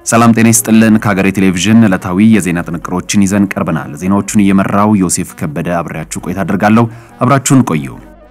ሰላም ጤና ይስጥልን። ከሀገሬ ቴሌቪዥን ዕለታዊ የዜና ጥንቅሮችን ይዘን ቀርበናል። ዜናዎቹን እየመራው ዮሴፍ ከበደ አብሬያችሁ ቆይታ አደርጋለሁ። አብራችሁን ቆዩ።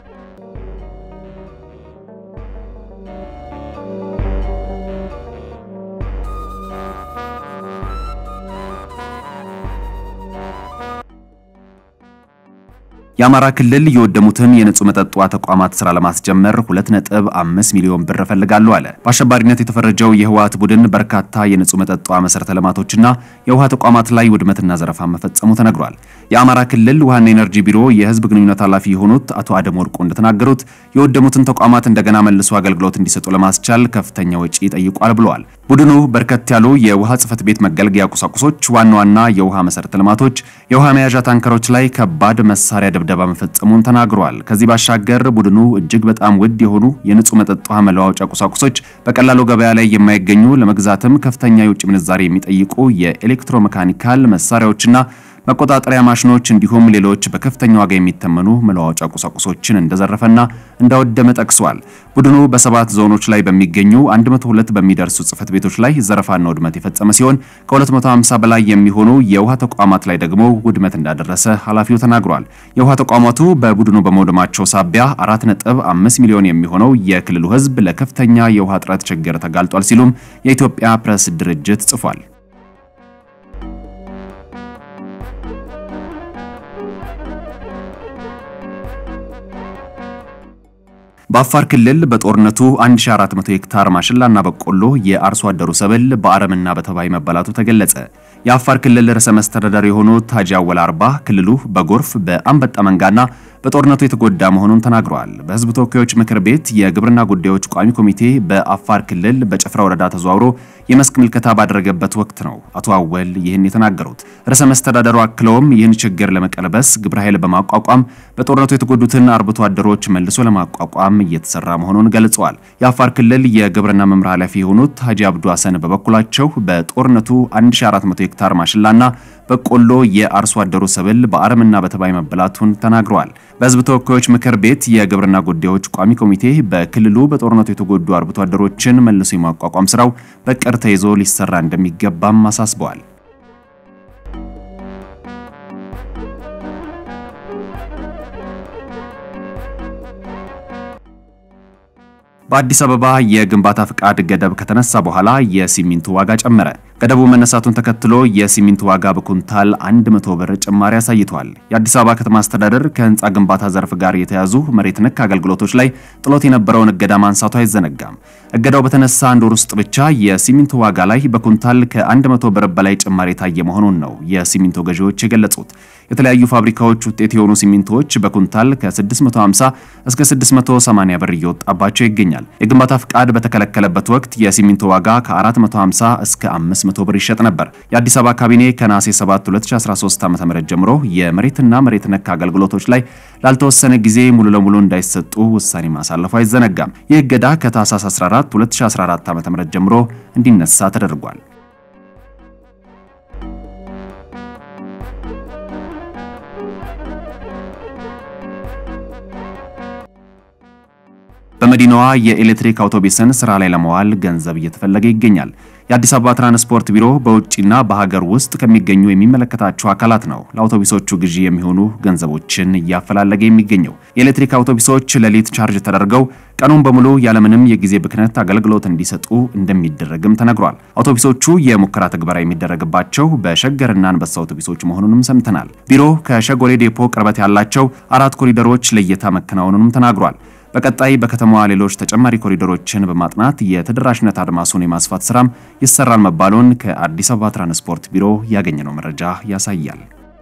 የአማራ ክልል የወደሙትን የንጹህ መጠጥ ውሃ ተቋማት ስራ ለማስጀመር 2.5 ሚሊዮን ብር እፈልጋለሁ አለ። በአሸባሪነት የተፈረጀው የህወሓት ቡድን በርካታ የንጹህ መጠጥ ውሃ መሰረተ ልማቶችና የውሃ ተቋማት ላይ ውድመትና ዘረፋ መፈጸሙ ተነግሯል። የአማራ ክልል ውሃና ኤነርጂ ቢሮ የህዝብ ግንኙነት ኃላፊ የሆኑት አቶ አደም ወርቁ እንደተናገሩት የወደሙትን ተቋማት እንደገና መልሶ አገልግሎት እንዲሰጡ ለማስቻል ከፍተኛ ወጪ ጠይቋል ብለዋል። ቡድኑ በርከት ያሉ የውሃ ጽህፈት ቤት መገልገያ ቁሳቁሶች፣ ዋና ዋና የውሃ መሰረተ ልማቶች፣ የውሃ መያዣ ታንከሮች ላይ ከባድ መሳሪያ ድብደባ መፈጸሙን ተናግሯል። ከዚህ ባሻገር ቡድኑ እጅግ በጣም ውድ የሆኑ የንጹህ መጠጥ ውሃ መለዋወጫ ቁሳቁሶች በቀላሉ ገበያ ላይ የማይገኙ ለመግዛትም ከፍተኛ የውጭ ምንዛሬ የሚጠይቁ የኤሌክትሮሜካኒካል መሳሪያዎችና መቆጣጠሪያ ማሽኖች እንዲሁም ሌሎች በከፍተኛ ዋጋ የሚተመኑ መለዋወጫ ቁሳቁሶችን እንደዘረፈና እንዳወደመ ጠቅሷል። ቡድኑ በሰባት ዞኖች ላይ በሚገኙ 102 በሚደርሱ ጽህፈት ቤቶች ላይ ዘረፋና ውድመት የፈጸመ ሲሆን ከ250 በላይ የሚሆኑ የውሃ ተቋማት ላይ ደግሞ ውድመት እንዳደረሰ ኃላፊው ተናግሯል። የውሃ ተቋማቱ በቡድኑ በመውደማቸው ሳቢያ 4.5 ሚሊዮን የሚሆነው የክልሉ ህዝብ ለከፍተኛ የውሃ እጥረት ችግር ተጋልጧል ሲሉም የኢትዮጵያ ፕሬስ ድርጅት ጽፏል። በአፋር ክልል በጦርነቱ 1400 ሄክታር ማሽላና በቆሎ የአርሶ አደሩ ሰብል በአረምና በተባይ መበላቱ ተገለጸ። የአፋር ክልል ርዕሰ መስተዳደር የሆኑት ሀጂ አወል አርባ ክልሉ በጎርፍ በአንበጣ መንጋና በጦርነቱ የተጎዳ መሆኑን ተናግረዋል። በህዝብ ተወካዮች ምክር ቤት የግብርና ጉዳዮች ቋሚ ኮሚቴ በአፋር ክልል በጭፍራ ወረዳ ተዘዋውሮ የመስክ ምልከታ ባደረገበት ወቅት ነው አቶ አወል ይህን የተናገሩት። ርዕሰ መስተዳደሩ አክለውም ይህን ችግር ለመቀልበስ ግብረ ኃይል በማቋቋም በጦርነቱ የተጎዱትን አርብቶ አደሮች መልሶ ለማቋቋም እየተሰራ መሆኑን ገልጸዋል። የአፋር ክልል የግብርና መምሪያ ኃላፊ የሆኑት ሀጂ አብዱ ሀሰን በበኩላቸው በጦርነቱ 1400 ሄክታር ማሽላና በቆሎ የአርሶ አደሩ ሰብል በአረምና በተባይ መበላቱን ተናግረዋል። በህዝብ ተወካዮች ምክር ቤት የግብርና ጉዳዮች ቋሚ ኮሚቴ በክልሉ በጦርነቱ የተጎዱ አርብቶ አደሮችን መልሶ የማቋቋም ስራው በቅር ተይዞ ሊሰራ እንደሚገባም አሳስበዋል። በአዲስ አበባ የግንባታ ፍቃድ ገደብ ከተነሳ በኋላ የሲሚንቶ ዋጋ ጨመረ። ገደቡ መነሳቱን ተከትሎ የሲሚንቶ ዋጋ በኩንታል 100 ብር ጭማሪ አሳይቷል። የአዲስ አበባ ከተማ አስተዳደር ከህንፃ ግንባታ ዘርፍ ጋር የተያዙ መሬት ነክ አገልግሎቶች ላይ ጥሎት የነበረውን እገዳ ማንሳቱ አይዘነጋም። እገዳው በተነሳ አንድ ወር ውስጥ ብቻ የሲሚንቶ ዋጋ ላይ በኩንታል ከ100 ብር በላይ ጭማሪ የታየ መሆኑን ነው የሲሚንቶ ገዢዎች የገለጹት። የተለያዩ ፋብሪካዎች ውጤት የሆኑ ሲሚንቶዎች በኩንታል ከ650 እስከ 680 ብር እየወጣባቸው ይገኛል። የግንባታ ፍቃድ በተከለከለበት ወቅት የሲሚንቶ ዋጋ ከ450 እስከ 500 ብር ይሸጥ ነበር። የአዲስ አበባ ካቢኔ ከነሐሴ 7 2013 ዓ.ም ጀምሮ የመሬትና መሬት ነክ አገልግሎቶች ላይ ላልተወሰነ ጊዜ ሙሉ ለሙሉ እንዳይሰጡ ውሳኔ ማሳለፉ አይዘነጋም። ይህ እገዳ ከታህሳስ 14 2014 ዓ.ም ጀምሮ እንዲነሳ ተደርጓል። በመዲናዋ የኤሌክትሪክ አውቶቡስን ስራ ላይ ለመዋል ገንዘብ እየተፈለገ ይገኛል። የአዲስ አበባ ትራንስፖርት ቢሮ በውጭና በሀገር ውስጥ ከሚገኙ የሚመለከታቸው አካላት ነው ለአውቶቡሶቹ ግዢ የሚሆኑ ገንዘቦችን እያፈላለገ የሚገኘው። የኤሌክትሪክ አውቶቡሶች ሌሊት ቻርጅ ተደርገው ቀኑን በሙሉ ያለምንም የጊዜ ብክነት አገልግሎት እንዲሰጡ እንደሚደረግም ተነግሯል። አውቶቡሶቹ የሙከራ ትግበራ የሚደረግባቸው በሸገርና አንበሳ አውቶቡሶች መሆኑንም ሰምተናል። ቢሮ ከሸጎሌ ዴፖ ቅርበት ያላቸው አራት ኮሪደሮች ለየታ መከናወኑንም ተናግሯል። በቀጣይ በከተማዋ ሌሎች ተጨማሪ ኮሪደሮችን በማጥናት የተደራሽነት አድማሱን የማስፋት ስራም ይሰራል መባሉን ከአዲስ አበባ ትራንስፖርት ቢሮ ያገኘነው መረጃ ያሳያል።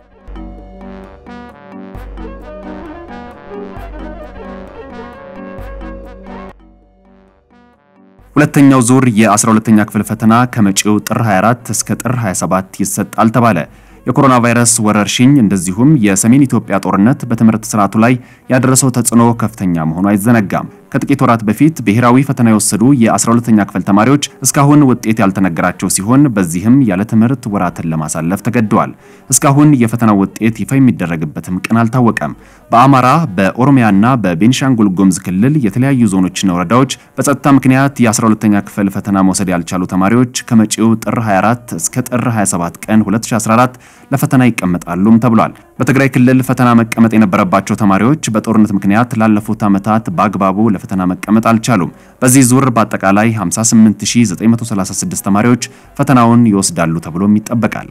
ሁለተኛው ዙር የ12ኛ ክፍል ፈተና ከመጪው ጥር 24 እስከ ጥር 27 ይሰጣል ተባለ። የኮሮና ቫይረስ ወረርሽኝ እንደዚሁም የሰሜን ኢትዮጵያ ጦርነት በትምህርት ስርዓቱ ላይ ያደረሰው ተጽዕኖ ከፍተኛ መሆኑ አይዘነጋም። ከጥቂት ወራት በፊት ብሔራዊ ፈተና የወሰዱ የ12ኛ ክፍል ተማሪዎች እስካሁን ውጤት ያልተነገራቸው ሲሆን በዚህም ያለ ትምህርት ወራትን ለማሳለፍ ተገደዋል። እስካሁን የፈተናው ውጤት ይፋ የሚደረግበትም ቀን አልታወቀም። በአማራ በኦሮሚያና በቤኒሻንጉል ጉሙዝ ክልል የተለያዩ ዞኖችና ወረዳዎች በጸጥታ ምክንያት የ12ኛ ክፍል ፈተና መውሰድ ያልቻሉ ተማሪዎች ከመጪው ጥር 24 እስከ ጥር 27 ቀን 2014 ለፈተና ይቀመጣሉም ተብሏል። በትግራይ ክልል ፈተና መቀመጥ የነበረባቸው ተማሪዎች በጦርነት ምክንያት ላለፉት ዓመታት በአግባቡ ለፈተና መቀመጥ አልቻሉም። በዚህ ዙር በአጠቃላይ 58936 ተማሪዎች ፈተናውን ይወስዳሉ ተብሎም ይጠበቃል።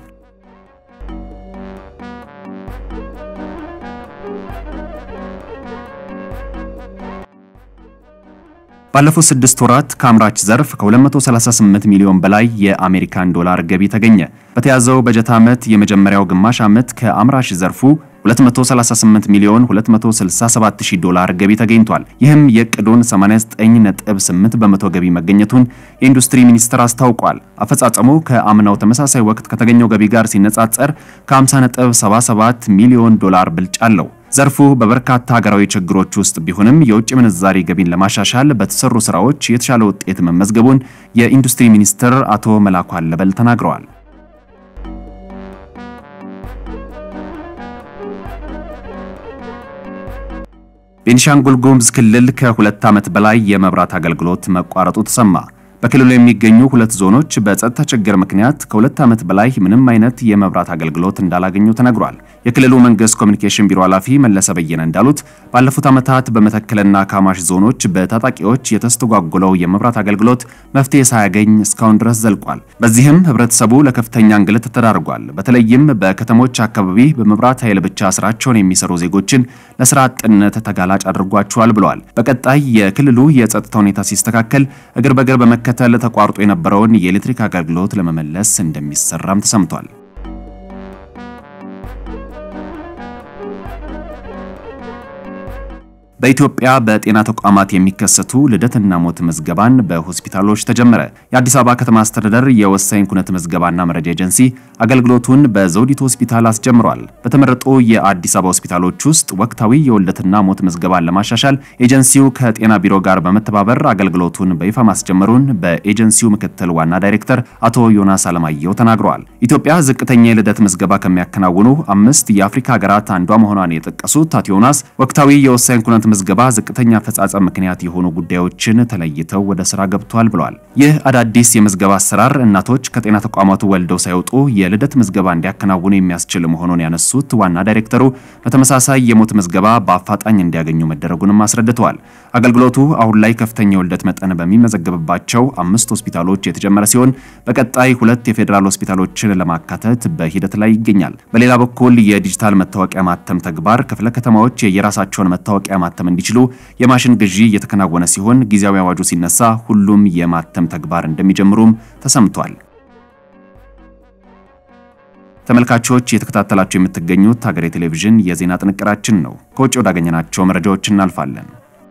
ባለፉት ስድስት ወራት ከአምራች ዘርፍ ከ238 ሚሊዮን በላይ የአሜሪካን ዶላር ገቢ ተገኘ። በተያዘው በጀት ዓመት የመጀመሪያው ግማሽ ዓመት ከአምራች ዘርፉ 238 ሚሊዮን 267 ሺህ ዶላር ገቢ ተገኝቷል። ይህም የዕቅዱን 89.8 በመቶ ገቢ መገኘቱን የኢንዱስትሪ ሚኒስቴር አስታውቋል። አፈጻጸሙ ከአምናው ተመሳሳይ ወቅት ከተገኘው ገቢ ጋር ሲነጻጸር ከ50.77 ሚሊዮን ዶላር ብልጫ አለው። ዘርፉ በበርካታ ሀገራዊ ችግሮች ውስጥ ቢሆንም የውጭ ምንዛሪ ገቢን ለማሻሻል በተሰሩ ስራዎች የተሻለ ውጤት መመዝገቡን የኢንዱስትሪ ሚኒስትር አቶ መላኩ አለበል ተናግረዋል። ቤኒሻንጉል ጉሙዝ ክልል ከሁለት ዓመት በላይ የመብራት አገልግሎት መቋረጡ ተሰማ። በክልሉ የሚገኙ ሁለት ዞኖች በጸጥታ ችግር ምክንያት ከሁለት ዓመት በላይ ምንም አይነት የመብራት አገልግሎት እንዳላገኙ ተነግሯል። የክልሉ መንግስት ኮሚኒኬሽን ቢሮ ኃላፊ መለሰ በየነ እንዳሉት ባለፉት ዓመታት በመተከልና ካማሽ ዞኖች በታጣቂዎች የተስተጓጎለው የመብራት አገልግሎት መፍትሄ ሳያገኝ እስካሁን ድረስ ዘልቋል። በዚህም ህብረተሰቡ ለከፍተኛ እንግልት ተዳርጓል። በተለይም በከተሞች አካባቢ በመብራት ኃይል ብቻ ስራቸውን የሚሰሩ ዜጎችን ለስራ አጥነት ተጋላጭ አድርጓቸዋል ብለዋል። በቀጣይ የክልሉ የጸጥታ ሁኔታ ሲስተካከል እግር በእግር በመከተል ተቋርጦ የነበረውን የኤሌክትሪክ አገልግሎት ለመመለስ እንደሚሰራም ተሰምቷል። በኢትዮጵያ በጤና ተቋማት የሚከሰቱ ልደትና ሞት ምዝገባን በሆስፒታሎች ተጀመረ። የአዲስ አበባ ከተማ አስተዳደር የወሳኝ ኩነት ምዝገባና መረጃ ኤጀንሲ አገልግሎቱን በዘውዲቱ ሆስፒታል አስጀምሯል። በተመረጡ የአዲስ አበባ ሆስፒታሎች ውስጥ ወቅታዊ የውልደትና ሞት ምዝገባን ለማሻሻል ኤጀንሲው ከጤና ቢሮ ጋር በመተባበር አገልግሎቱን በይፋ ማስጀመሩን በኤጀንሲው ምክትል ዋና ዳይሬክተር አቶ ዮናስ አለማየሁ ተናግረዋል። ኢትዮጵያ ዝቅተኛ የልደት ምዝገባ ከሚያከናውኑ አምስት የአፍሪካ ሀገራት አንዷ መሆኗን የጠቀሱት አቶ ዮናስ ወቅታዊ የወሳኝ ኩነት ምዝገባ ዝቅተኛ አፈጻጸም ምክንያት የሆኑ ጉዳዮችን ተለይተው ወደ ስራ ገብቷል ብለዋል። ይህ አዳዲስ የምዝገባ አሰራር እናቶች ከጤና ተቋማቱ ወልደው ሳይወጡ የልደት ምዝገባ እንዲያከናውኑ የሚያስችል መሆኑን ያነሱት ዋና ዳይሬክተሩ በተመሳሳይ የሞት ምዝገባ በአፋጣኝ እንዲያገኙ መደረጉንም አስረድተዋል። አገልግሎቱ አሁን ላይ ከፍተኛ የውልደት መጠን በሚመዘገብባቸው አምስት ሆስፒታሎች የተጀመረ ሲሆን በቀጣይ ሁለት የፌዴራል ሆስፒታሎችን ለማካተት በሂደት ላይ ይገኛል። በሌላ በኩል የዲጂታል መታወቂያ ማተም ተግባር ክፍለ ከተማዎች የየራሳቸውን መታወቂያ ማተም እንዲችሉ የማሽን ግዢ እየተከናወነ ሲሆን ጊዜያዊ አዋጁ ሲነሳ ሁሉም የማተም ተግባር እንደሚጀምሩም ተሰምቷል። ተመልካቾች እየተከታተላችሁ የምትገኙት ሀገሬ ቴሌቪዥን የዜና ጥንቅራችን ነው። ከውጭ ወዳገኘናቸው መረጃዎች እናልፋለን።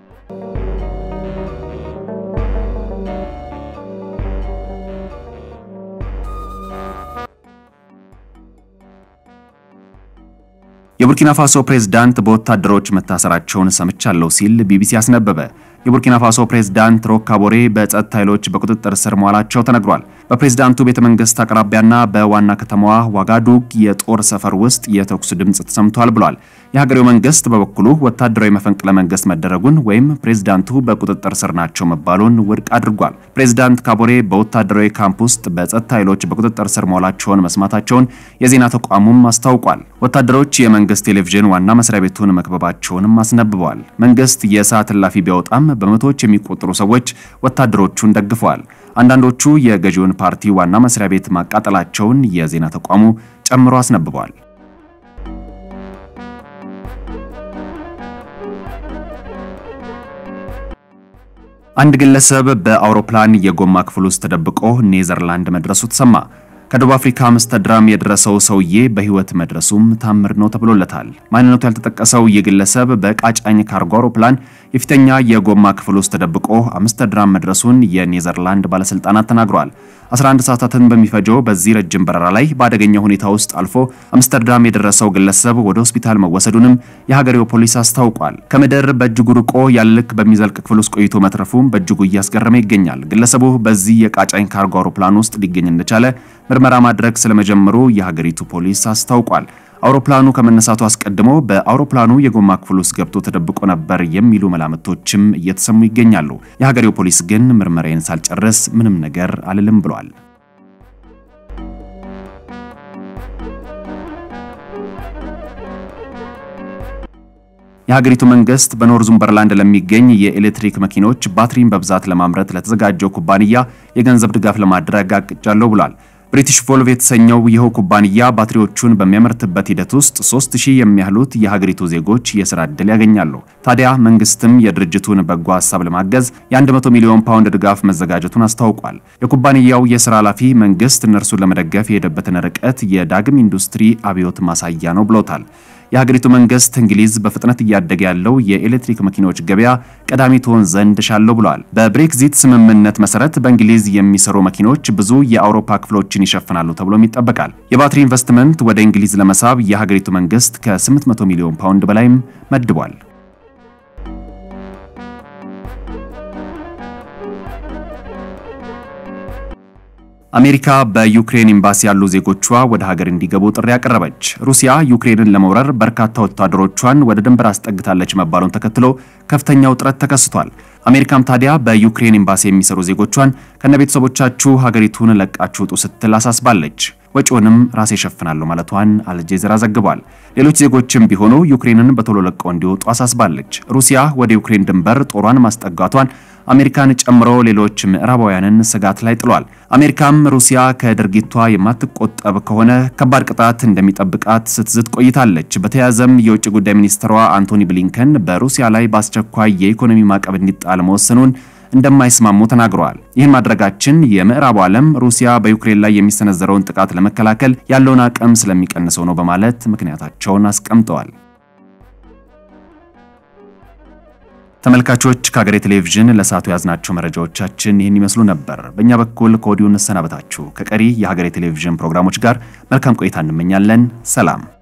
የቡርኪና ፋሶ ፕሬዝዳንት በወታደሮች መታሰራቸውን ሰምቻለሁ ሲል ቢቢሲ አስነበበ። የቡርኪና ፋሶ ፕሬዝዳንት ሮክ ካቦሬ በጸጥታ ኃይሎች በቁጥጥር ስር መዋላቸው ተነግሯል። በፕሬዝዳንቱ ቤተ መንግስት አቅራቢያና በዋና ከተማዋ ዋጋዱግ የጦር ሰፈር ውስጥ የተኩስ ድምፅ ተሰምቷል ብሏል። የሀገሬው መንግስት በበኩሉ ወታደራዊ መፈንቅለ መንግስት መደረጉን ወይም ፕሬዝዳንቱ በቁጥጥር ስር ናቸው መባሉን ውድቅ አድርጓል። ፕሬዝዳንት ካቦሬ በወታደራዊ ካምፕ ውስጥ በጸጥታ ኃይሎች በቁጥጥር ስር መዋላቸውን መስማታቸውን የዜና ተቋሙም አስታውቋል። ወታደሮች የመንግስት ቴሌቪዥን ዋና መስሪያ ቤቱን መክበባቸውንም አስነብበዋል። መንግስት የሰዓት እላፊ ቢያወጣም በመቶዎች የሚቆጠሩ ሰዎች ወታደሮቹን ደግፈዋል። አንዳንዶቹ የገዢውን ፓርቲ ዋና መስሪያ ቤት ማቃጠላቸውን የዜና ተቋሙ ጨምሮ አስነብበዋል። አንድ ግለሰብ በአውሮፕላን የጎማ ክፍል ውስጥ ተደብቆ ኔዘርላንድ መድረሱ ተሰማ። ከደቡብ አፍሪካ አምስተርዳም የደረሰው ሰውዬ በህይወት መድረሱም ታምር ነው ተብሎለታል። ማንነቱ ያልተጠቀሰው ይህ ግለሰብ በቃጫኝ ካርጎ አውሮፕላን የፊተኛ የጎማ ክፍል ውስጥ ተደብቆ አምስተርዳም መድረሱን የኔዘርላንድ ባለስልጣናት ተናግረዋል። 11 ሰዓታትን በሚፈጀው በዚህ ረጅም በረራ ላይ በአደገኛ ሁኔታ ውስጥ አልፎ አምስተርዳም የደረሰው ግለሰብ ወደ ሆስፒታል መወሰዱንም የሀገሬው ፖሊስ አስታውቋል። ከምድር በእጅጉ ርቆ ያለ ልክ በሚዘልቅ ክፍል ውስጥ ቆይቶ መትረፉም በእጅጉ እያስገረመ ይገኛል። ግለሰቡ በዚህ የቃጫኝ ካርጎ አውሮፕላን ውስጥ ሊገኝ እንደቻለ ምርመራ ማድረግ ስለመጀመሩ የሀገሪቱ ፖሊስ አስታውቋል። አውሮፕላኑ ከመነሳቱ አስቀድሞ በአውሮፕላኑ የጎማ ክፍል ውስጥ ገብቶ ተደብቆ ነበር የሚሉ መላምቶችም እየተሰሙ ይገኛሉ። የሀገሬው ፖሊስ ግን ምርመራዬን ሳልጨርስ ምንም ነገር አልልም ብሏል። የሀገሪቱ መንግስት በኖርዙምበርላንድ ለሚገኝ የኤሌክትሪክ መኪኖች ባትሪን በብዛት ለማምረት ለተዘጋጀው ኩባንያ የገንዘብ ድጋፍ ለማድረግ አቅጃለሁ ብሏል። ብሪቲሽ ቮልቭ የተሰኘው ይኸው ኩባንያ ባትሪዎቹን በሚያመርትበት ሂደት ውስጥ 3000 የሚያህሉት የሀገሪቱ ዜጎች የስራ ዕድል ያገኛሉ። ታዲያ መንግስትም የድርጅቱን በጎ ሀሳብ ለማገዝ የ100 ሚሊዮን ፓውንድ ድጋፍ መዘጋጀቱን አስታውቋል። የኩባንያው የስራ ኃላፊ መንግስት እነርሱን ለመደገፍ የሄደበትን ርቀት የዳግም ኢንዱስትሪ አብዮት ማሳያ ነው ብሎታል። የሀገሪቱ መንግስት እንግሊዝ በፍጥነት እያደገ ያለው የኤሌክትሪክ መኪኖች ገበያ ቀዳሚ ትሆን ዘንድ ሻለው ብሏል። በብሬክዚት ስምምነት መሰረት በእንግሊዝ የሚሰሩ መኪኖች ብዙ የአውሮፓ ክፍሎችን ይሸፍናሉ ተብሎም ይጠበቃል። የባትሪ ኢንቨስትመንት ወደ እንግሊዝ ለመሳብ የሀገሪቱ መንግስት ከ800 ሚሊዮን ፓውንድ በላይም መድቧል። አሜሪካ በዩክሬን ኤምባሲ ያሉ ዜጎቿ ወደ ሀገር እንዲገቡ ጥሪ ያቀረበች። ሩሲያ ዩክሬንን ለመውረር በርካታ ወታደሮቿን ወደ ድንበር አስጠግታለች መባሉን ተከትሎ ከፍተኛ ውጥረት ተከስቷል። አሜሪካም ታዲያ በዩክሬን ኤምባሲ የሚሰሩ ዜጎቿን ከነቤተሰቦቻችሁ ሀገሪቱን ለቃችሁ ውጡ ስትል አሳስባለች። ወጪውንም ራሴ እሸፍናለሁ ማለቷን አልጀዚራ ዘግቧል። ሌሎች ዜጎችም ቢሆኑ ዩክሬንን በቶሎ ለቀው እንዲወጡ አሳስባለች። ሩሲያ ወደ ዩክሬን ድንበር ጦሯን ማስጠጋቷን አሜሪካን ጨምሮ ሌሎች ምዕራባውያንን ስጋት ላይ ጥሏል። አሜሪካም ሩሲያ ከድርጊቷ የማትቆጠብ ከሆነ ከባድ ቅጣት እንደሚጠብቃት ስትዝት ቆይታለች። በተያያዘም የውጭ ጉዳይ ሚኒስትሯ አንቶኒ ብሊንከን በሩሲያ ላይ በአስቸኳይ የኢኮኖሚ ማዕቀብ እንዲጣል መወሰኑን እንደማይስማሙ ተናግረዋል። ይህን ማድረጋችን የምዕራቡ ዓለም ሩሲያ በዩክሬን ላይ የሚሰነዘረውን ጥቃት ለመከላከል ያለውን አቅም ስለሚቀንሰው ነው በማለት ምክንያታቸውን አስቀምጠዋል። ተመልካቾች ከሀገሬ ቴሌቪዥን ለሰዓቱ ያዝናቸው መረጃዎቻችን ይህን ይመስሉ ነበር። በእኛ በኩል ከወዲሁ እንሰናበታችሁ። ከቀሪ የሀገሬ ቴሌቪዥን ፕሮግራሞች ጋር መልካም ቆይታ እንመኛለን። ሰላም